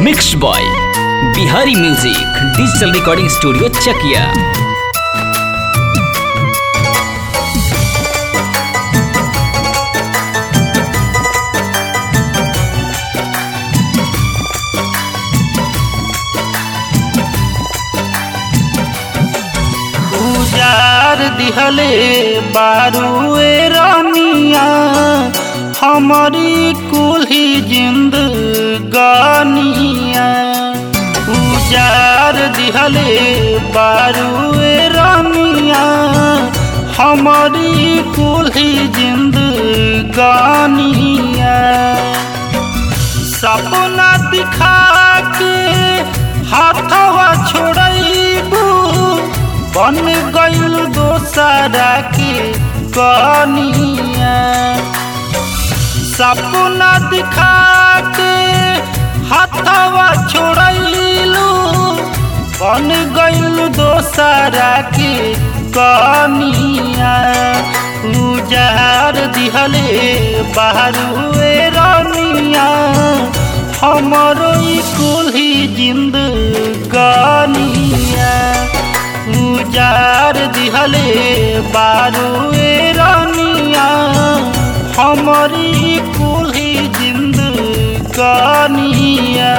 mix by Bihari music digital recording studio Chakia उजार दिहले बारुए रानिया हमारी कुल्ही जिंदगानिया उजार दिहले बारुए रानिया हमारी कुल्ही जिंदगानिया सपना दिखा के हाथवा छोड़बू बन गईल दोसरा के कनिया सपना दिखा के हाथवा छोड़लू बन गईल दोसरा के कनिया उजार दिहले बाहरुए रनिया हमरो कुल्ही जिंदगानिया उजार दिहले बारुए रनिया हमारी कुल्ही जिंदगानिया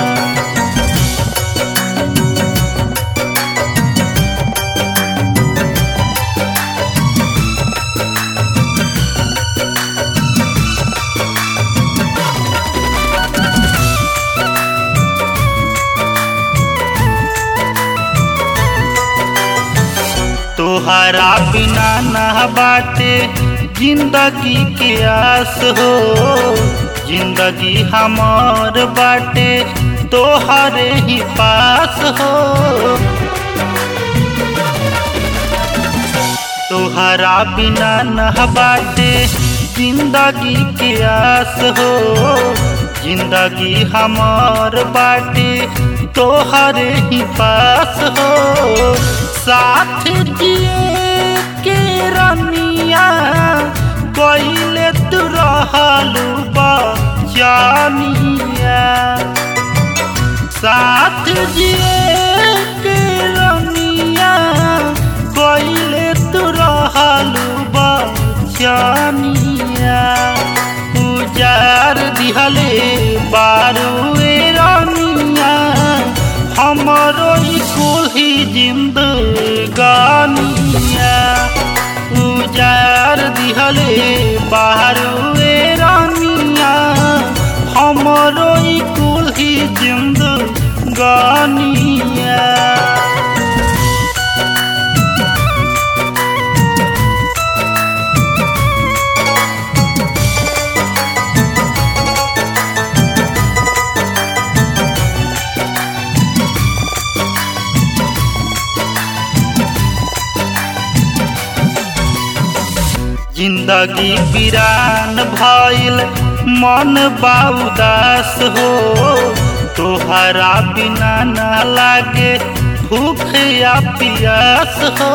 तोहरा बिना ना बाटे जिंदगी के आस हो जिंदगी हमार बाटे तोहरे ही पास हो तोहरा बिना ना बाटे जिंदगी के आस हो जिंदगी हमार बाटे तोहरे ही पास हो साथ जिए के रनिया कइले तू रहलू बचानिया साथ जिए के रनिया कइले तू रहलू बचानिया उजार दिहले बारुए रनिया हमरो कुल्ही जिंदगानिया उजार दिहले बाहरुए रानिया हमरो कुल्ही जिंदगानिया जिंदगी वीरान भइल मन बाउदास हो तोहरा बिना न लागे भूख या पियास हो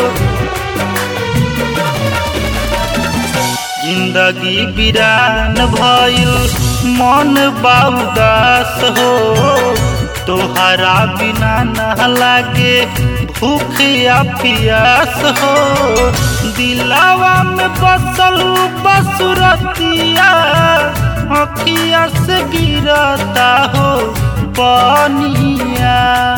जिंदगी वीरान भइल मन बाउदास हो तोहरा बिना न लागे भूख या पियास हो दिलावा में बसल बसुरतिया अखिया से गिरता हो पानिया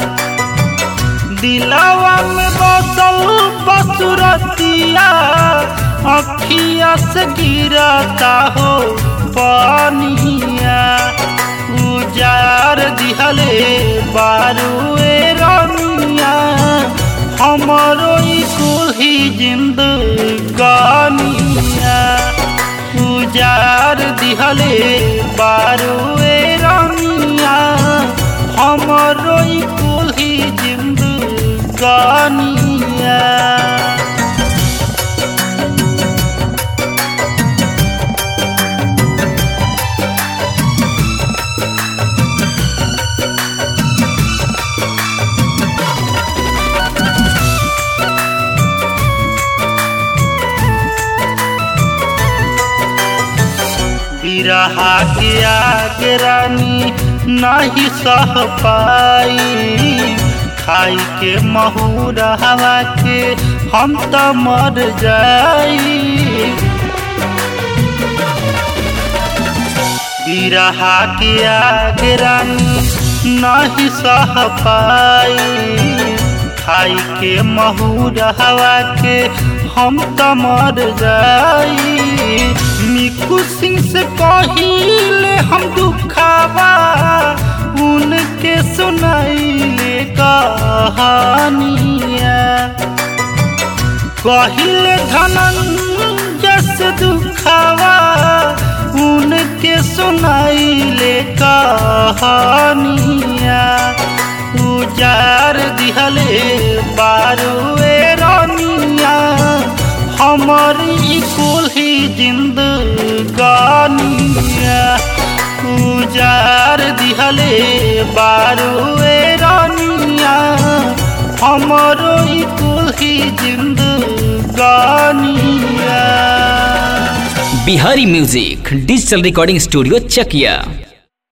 दिलावा में बसल बसुरतिया अखिया से गिरता हो पानिया उजार दिहले बारुए रनिया हमरो कुल्ही जिंदगानिया उजार दिहले बारुए रनिया हमरो कुल्ही जिंदगानिया बिरहा के आगे रानी नहीं सह पाई खाई के महुरा हवा के हम तो मर जाई बिरहा के आगे रानी नहीं सह पाई खाई के महुरा हवा के हम तो मर जाई मिकू सिंह से पहिले हम दुखावा उनके सुनाइले कहानिया कहिले धनंजय से दुखावा उनके सुनाइले कहानिया उजार दिहले बारुए रानिया हमारी कुल ही जिंदगानिया उजार दिहले बारुए रानिया हमारो कुल ही जिंदगानिया Bihari music digital recording studio चकिया